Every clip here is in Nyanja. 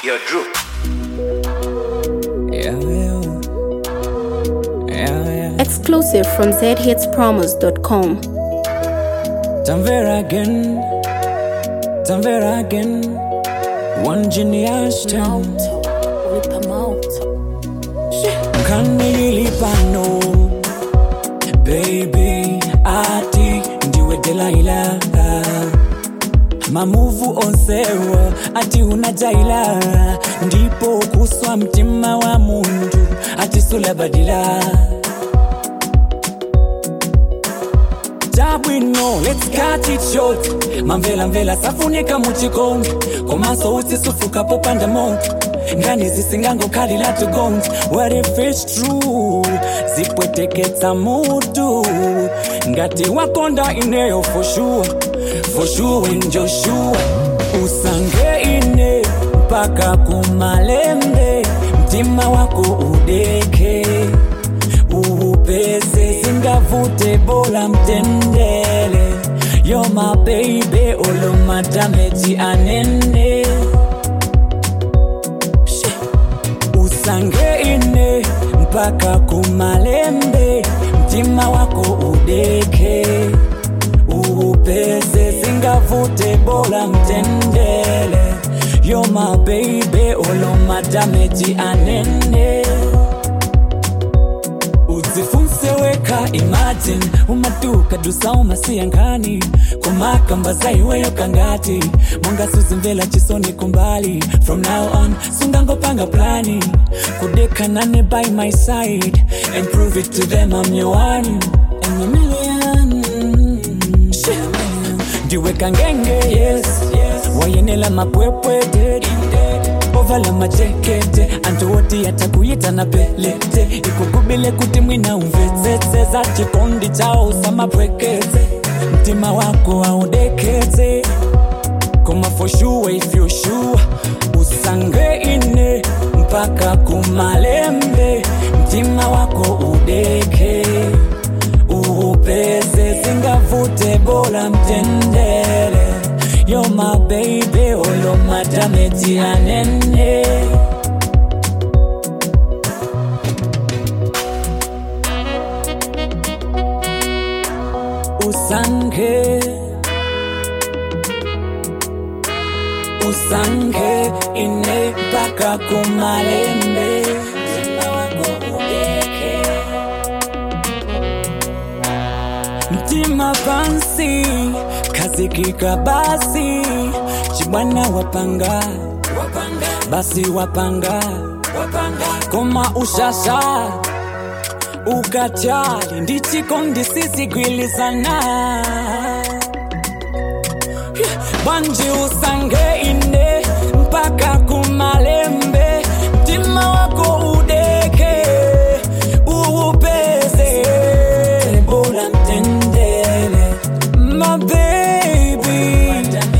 Yo, Drew. Yeah, yeah. Yeah, yeah. Exclusive from zhitspromos.com. Tanvera again. Tanvera again. One genius town. Kanilipano. Baby, ati ndiwe Delilah. mamuvu onsewa ati unajaila ndipo kuswa mtima wa mundu ati sulabadila tabwino let's cut it short mamvela mvela safunika muchikondi komaso usisufuka popanda moto ngani zisingangokhalila tugonzi what if it's true zipweteketsa mutu ngati wakonda ineyo for sure for sure and joshua usange ine mpaka kumalembe mtima wako udeke uupese singavute bola mtendele yo my baby olomatameti anene She. usange ine mpaka kumalembe mtima wako udeke uupese singavute bola mtendele yo my baby olomatameti anene udzifunse weka imagine umatuka dusa umasiyankani kumakamba zaiweyo kangati mongasuzimvela chisoni kumbali from now on sungangopanga plani kudekanane by my side and prove it to them I'm your one and a million ndiweka ngenge yes wayenela mapwepwete ovala majekete antu woti yatakuyita na pelete ikugubile kuti mwina umvetsetse za chikondi chao usamapwekeze mtima wako audekeze koma for sure if you sure usange ine mpaka kumalembe mtima wako udeke uupeze singavute bola mtendele yo my baby olomatameti anene usange usange ine mpaka kumalembe mtima wako udeke mtima pansi kazikika basi chibwana wapanga basi wapanga koma ushasha ukachali ndichikondi sisigwilizana banji usange ine mpaka kumalembe mtima wako udeke uupeze bola mtendele my baby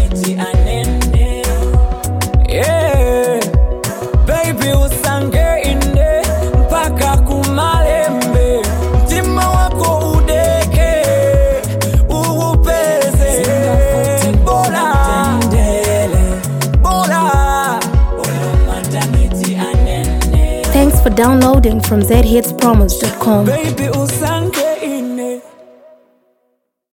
yeah. baby usange ine mpaka kumalembe mtima wako udeke uupeze bola bola Thanks for downloading from zhitspromos.com. baby usange